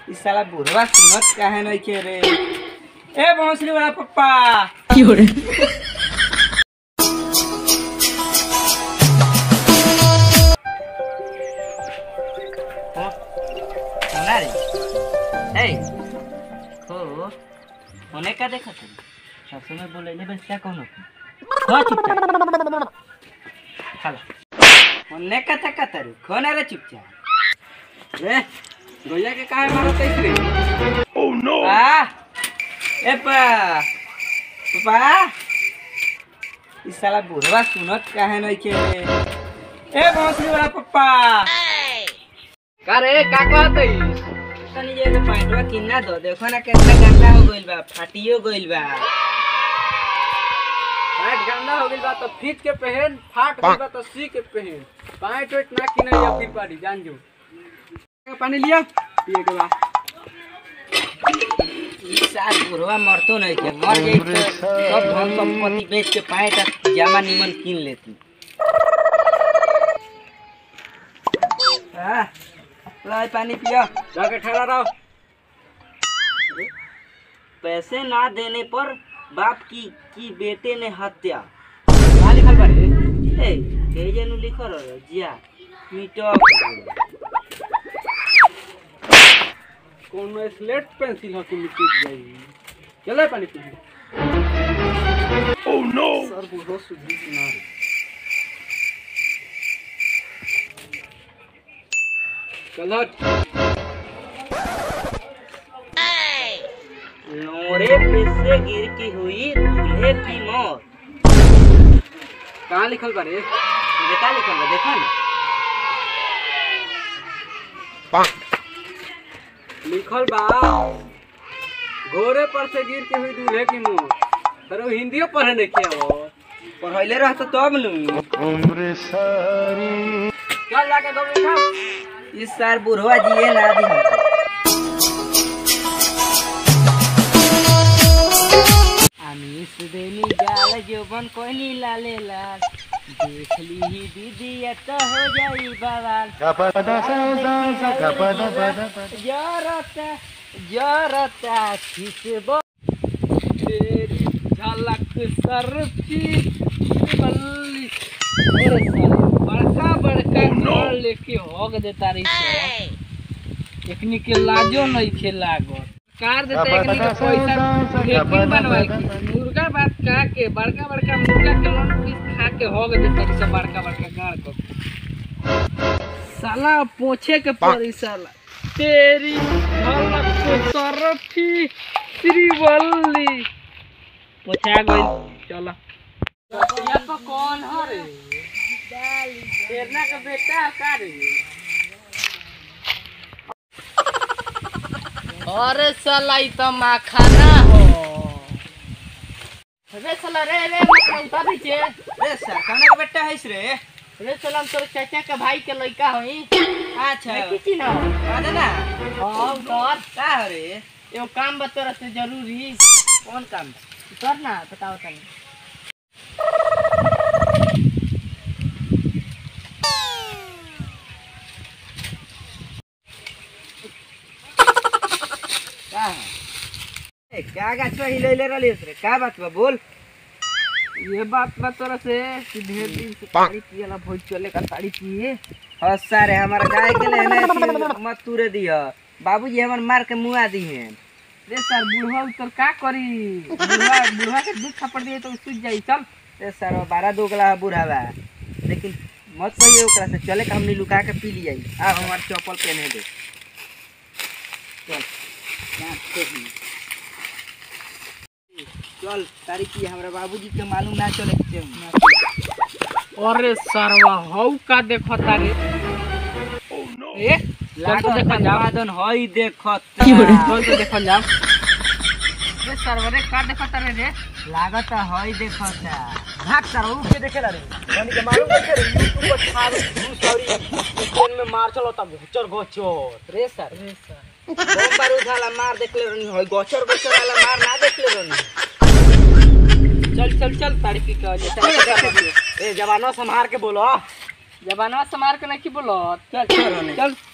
इ साला बुढ़वा सुनत काहे नहीं के रे ए भोसड़ी वाला पप्पा हो सुना रे ए हो होने का देखा तुम सासू में बोले ले बस क्या कौन हो चुपचाप खाला होने का था का तारू खोना रे चुपचाप रे गोया के काहे मारत है रे ओह नो आ ए पा पापा इ साला बुढ़वा सुनत काहे नहीं के ए भोसड़ी वाला पप्पा का रे का कहत हई तनी जे पैंटवा किन्ना दो देखो ना कितना गंदा हो गइल बा फाटियो गइल बा पैंट गंदा हो गइल बा तो खींच के पहन फाट गइल बा तो सी के पहन पैंट वेट ना किने या फिर पाड़ी जान जो पानी लिया पिए के बा इ साल बुढ़वा मरतो नहीं के मर गई तो सब धन संपत्ति बेच के पैंट आ जामा निमन किन लेती हाँ, लाई पानी पियो जाके ठहरा रहो पैसे ना देने पर बाप की की बेटे ने हत्या का लिखल बा रे ए केजे नु लिखो रो जिया मिटक कौन स्लेट पेंसिल हो कि मिट्टी जाई चले पानी पी ओह नो सर बुढ़ो सुधी ना रे चल हट लोरे पे से गिर की हुई दूल्हे की मौत कहाँ लिखल बा रे बेटा लिखल बा देखो ना लिखल बा घोड़े पर से गिर के हुई दूल्हे की मुंह सर वो हिंदियो पढ़े नहीं किया वो पढ़ैले रहत तब नु चल जाके दो बैठा इस साल बुढ़वा जिए ना दी हमको आमिष देनी जाल जोबन कोनी लाले लाल देख ली ही दीदी या तो हो जाई बवाल जरता जरता खिसबो तेरी झलक सरफी बल्ली अरे साला, बड़का बड़का घर लेके होग देता रही से एकनी के लाजो नहीं खे लागत कार देता एकनी के पैसा लेकिन बनवाई के मुर्गा बात का के बड़का बड़का मुर्गा के लोन पीस खा के होग देता रही से बड़का बड़का गाड़ को साला पोछे के पड़ी साला तेरी झलक सरफी श्रीवल्ली पोछा गई चलो ये तो कौन है रे शेरना का बेटा है का रे अरे साला ई तो माखाना हो रे साला रे रे मतलब उतार दीजिए रे सर कौन का बेटा है रे रे साला हम तोर चाचा के भाई के लड़का हई अच्छा किसी ना कह ना हाँ उतर का हो रे एगो काम बतोरा से जरूरी कौन काम उतर ना बताओ तनी का है? ए क्या गाछ हिलैले रहलिस रे का बात बा बोल ये बात बा तोरा से कि ढेर दिन से ताड़ी पियला भोज चले का ताड़ी पिए हाँ सारे हमारा गाय के लेने थी, मत तुरे दिया बाबूजी हमर मार के मुआ दी हैं रे सर बूढ़ा उतर का करी बूढ़ा बूढ़ा के दूध थप्पड़ दिए तो सूझ जाई चल ए सर बारह दो गला बूढ़ा बा लेकिन मत कहिए ओकरा से चले के हमनी लुका के पी लिया आ हमार चप्पल पहने दे चल ना, देख ली। चल तारी की हमरा बाबूजी के मालूम ना चले के चाही। अरे सरवा हौ का देखो तारे ए चल तो देखा जाओ लागन हई देखत चल तो देखो जाओ रे सरवा रे का देखो तारे रे लागत हई देखत भाग सर उ के देखेला रे यानी के मालूम कैसे रे यूट्यूब पर छाड़ घूस औरी ट्रेन में मार चलो तब घोचर घोचर रे सर रे सर बम बारूद वाला मार देखले रहनी हई गोचर गोचर वाला मार ना देखले रहनी चल चल चल ताड़ी पी के आ जा ए जवानो संभार के बोलो जवानो संभार के नहीं बोलो चल चल होने। चल